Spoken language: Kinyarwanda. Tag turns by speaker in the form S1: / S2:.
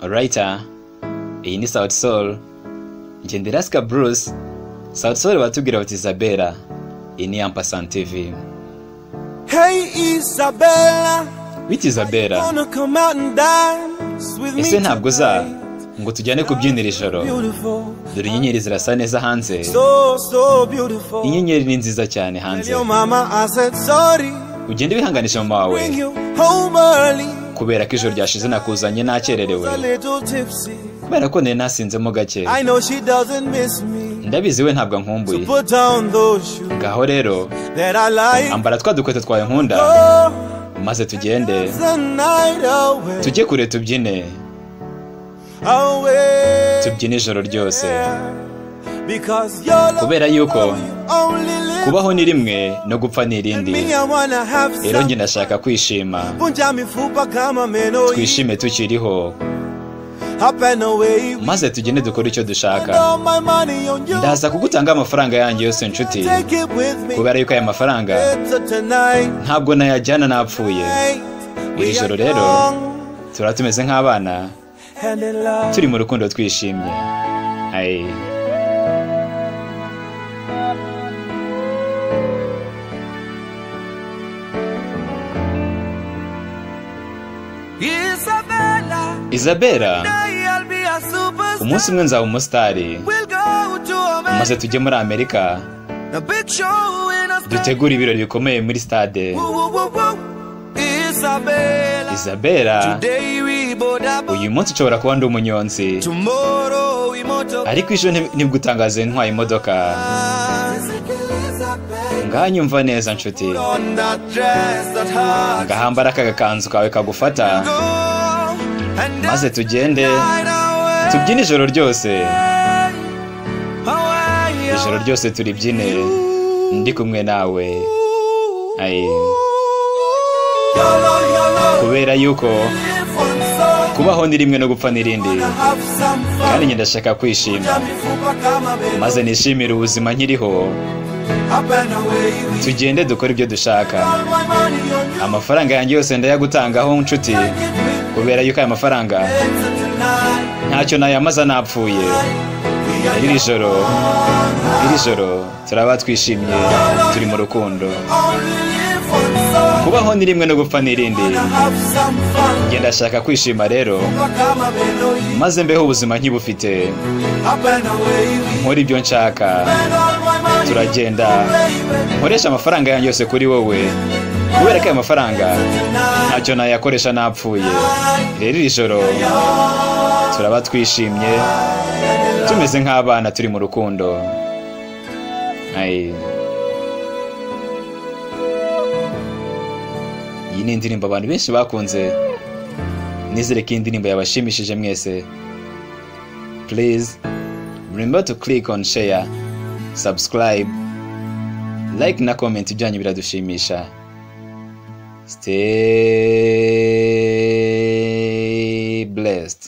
S1: orayita iyi ni sawuti solu ngenderasika burusi sawuti solu batubwira bati isabela iyi ni yampasani tivi
S2: Hey Isabella,
S1: bita isabela
S2: wanna come out and dance with me
S1: ese ntabwo uza
S2: tonight?
S1: ngo tujyane kubyinira ijoro
S2: Beautiful,
S1: dore inyenyeri zirasa neza hanze
S2: so so beautiful.
S1: inyenyeri ni nziza cyane
S2: Tell
S1: hanze
S2: your mama I said sorry.
S1: ugende wihanganisha mama wawe
S2: Bring you home early.
S1: kubera ko ijoro ryashize nakuzanye nakererewe
S2: A little tipsy.
S1: kubera ko nari nasinzemo gake
S2: I know she doesn't miss me.
S1: ndabizi we ntabwo ankumbuye
S2: So put down those shoes
S1: ngaho rero
S2: that I like.
S1: ambara twa dukweto twawe nkunda
S2: Oh,
S1: maze tugende
S2: the night away.
S1: tujye kure tubyine
S2: away.
S1: tubyine ijoro ryose
S2: Because your love
S1: Kubera yuko
S2: only lives
S1: kubaho ni rimwe no gupfa ni irindi
S2: Me, I wanna have
S1: rero
S2: some.
S1: njye ndashaka kwishima
S2: Punja mifupa kama meno hii.
S1: twishime tukiriho
S2: Up and away.
S1: maze tugende dukore icyo
S2: Spend
S1: dushaka
S2: all my money on you.
S1: ndaza kugutanga amafaranga yanjye yose nshuti
S2: Take it with me.
S1: kubera yuko aya mafaranga
S2: It's a tonight.
S1: ntabwo nayajyana napfuye
S2: We
S1: Iri joro
S2: are
S1: rero,
S2: young
S1: turaba tumeze nk'abana
S2: and in love.
S1: turi mu rukundo twishimye Aye.
S2: Isabella,
S1: isabela
S2: day I'll be a superstar.
S1: umunsi umwe nzaba umusitari
S2: We'll go to America.
S1: maze tujye muri amerika
S2: A big show in a star.
S1: dutegure ibirori bikomeye muri stade
S2: Woo, woo, woo, woo. Isabella.
S1: isabela
S2: Today we boda bo-
S1: uyu munsi ushobora kuba ndi umunyonzi
S2: Tomorrow we motor.
S1: ariko ejo ntib- nibwo utangaze ntwaye imodoka
S2: Isabella, baby.
S1: nganyumva neza nshuti
S2: On that dress that hugs.
S1: ngahambara aka gakanzu kawe kagufata
S2: Go and
S1: maze tugende
S2: dine away.
S1: tubyine ijoro ryose
S2: Hawaii.
S1: ijoro ryose turibyine ndi kumwe nawe Aye.
S2: Yolo, yolo.
S1: kubera yuko
S2: Live on soul.
S1: kubaho ni rimwe no gupfa n'irindi
S2: Gonna have some fun.
S1: kandi njye ndashaka kwishima
S2: Kuja mifupa kama meno.
S1: maze nishimire ubuzima nkiriho
S2: Up and away we
S1: tugende dukore ibyo dushaka
S2: All my money on you.
S1: amafaranga yanjye yose ndayagutangaho nshuti
S2: Take it with
S1: kubera yuko aya mafaranga
S2: It's a tonight.
S1: ntacyo nayamaza napfuye iri joro iri joro turaba twishimye turi mu rukundo kubaho ni rimwe no gupfa n'irindi njye ndashaka kwishima rero maze mbeho ubuzima nkibufite nkora ibyo nshaka turagenda nkoresha amafaranga yanjye yose kuri wowe kubera ko aya mafaranga ntacyo nayakoresha napfuye rero iri joro turaba twishimye tumeze nk'abana turi mu rukundo Aye. iyi ni indirimbo abantu benshi bakunze nizere ko iyi ndirimbo yabashimishije mwese please remember to click on share subscribe like na comment ibyanyu biradushimisha stay blessed